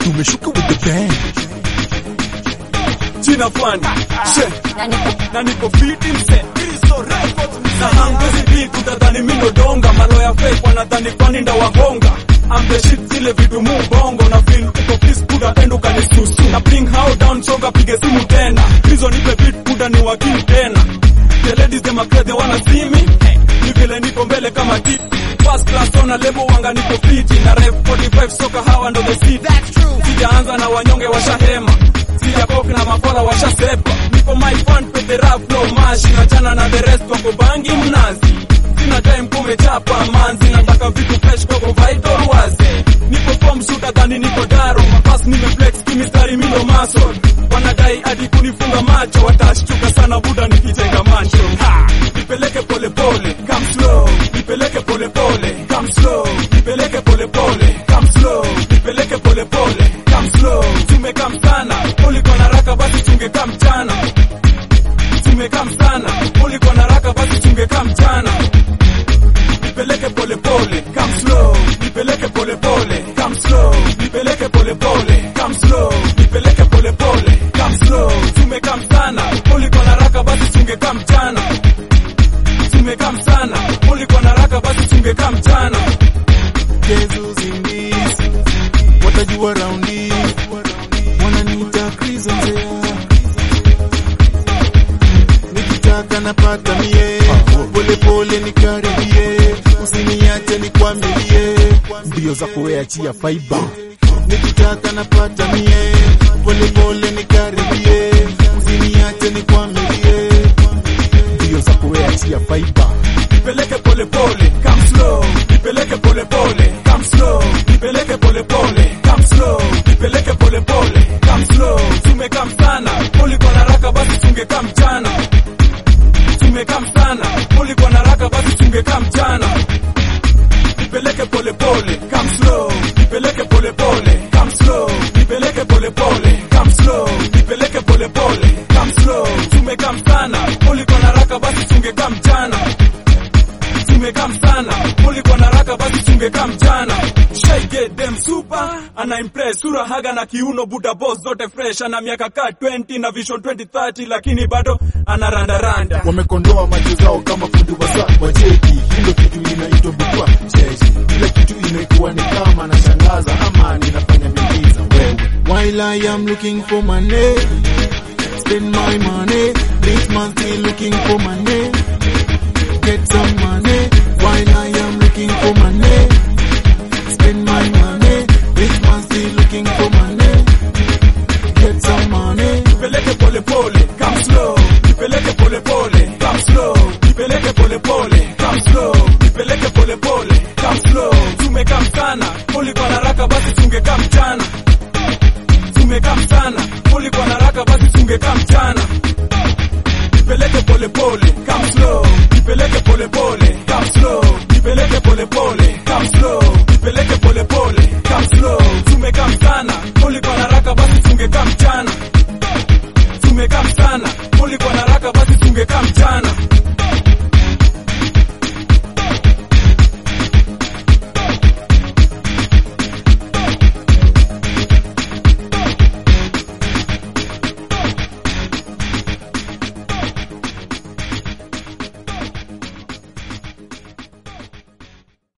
tumeshuka with the band jina fani she na niko fiti mse na hangwezi beat utadhani mindo donga maloya fake wanadhani fani nda wahonga I'm the shit zile vitu mu bongo na feel uko please kuda endo kanisusu na bring how down songa pige simu tena hizo nipe beat kuda ni wakili tena the ladies them are they wanna see me ni vile niko mbele kama tip first class on a level wanga niko fiti na rep 45 soka hawa ndo the seat that's true sijaanza na wanyonge washahema sijakopi na makola washasepa niko my fan pete rap flow mashi nachana na the rest wako bangi mnazi sina time kumechapa manzi nataka vitu fresh kwako vital wazi niko form shuta dhani niko daro mapas nimeflex kimistari mindo muscle wanadai hadi kunifunga macho watashtuka sana buda nikijenga mancho ha! nipeleke pole pole come slow nipeleke pole pole come slow nipeleke pole pole come slow nipeleke pole pole come slow tumekam sana uliko na raka basi tungekaa mchana tumekam sana uliko na raka basi tungekaa mchana nipeleke pole pole come slow nipeleke pole pole come slow nipeleke pole pole come slow nipeleke pole pole come slow tumekam sana uliko na raka basi tungekaa mchana tumekam sana uliko na raka basi tungekaa mchana Jesus in this watajua raundi wananiita Chris Onzea nikitaka napata mie pole pole nikaribie usiniache nikwamilie mbio za kuweachia fiber nikitaka napata mie pole pole nikaribie usiniache nikwamilie mbio za kuweachia fiber nipeleke pole pole come slow nipeleke pole pole come slow nipeleke pole pole come slow nipeleke pole pole come slow tumekam sana ulikuwa na raka basi tungekaa mchana tumekam sana ulikuwa na raka basi tungekaa mchana nipeleke pole pole come slow nipeleke pole pole come slow nipeleke pole pole come slow nipeleke pole pole come slow tumekam sana ulikuwa na raka basi tungekaa mchana tumekam sana ulikuwa na raka basi tungekaa mchana Shy get them super ana impress sura haga na kiuno buda boss zote fresh ana miaka ka 20 na vision 2030 lakini bado ana randa randa wamekondoa macho zao kama fundi wa saa wacheki hilo kitu inaitwa butwa cheshi kila kitu imekuwa ni kama nashangaza ama ninafanya miujiza wewe while I am looking for money spend my money rich man still looking for money get some money while I am looking for money spend my money rich man still looking for money get some money nipeleke pole pole come slow nipeleke pole pole come slow nipeleke pole pole come slow nipeleke pole pole come slow tumekam sana ulikuwa na raka basi tungekaa mchana tumekam sana ulikuwa na raka basi tungekaa mchana nipeleke pole pole come slow nipeleke pole pole come slow nipeleke pole pole come slow nipeleke pole pole come slow tumekam sana ulikuwa na raka basi tungekaa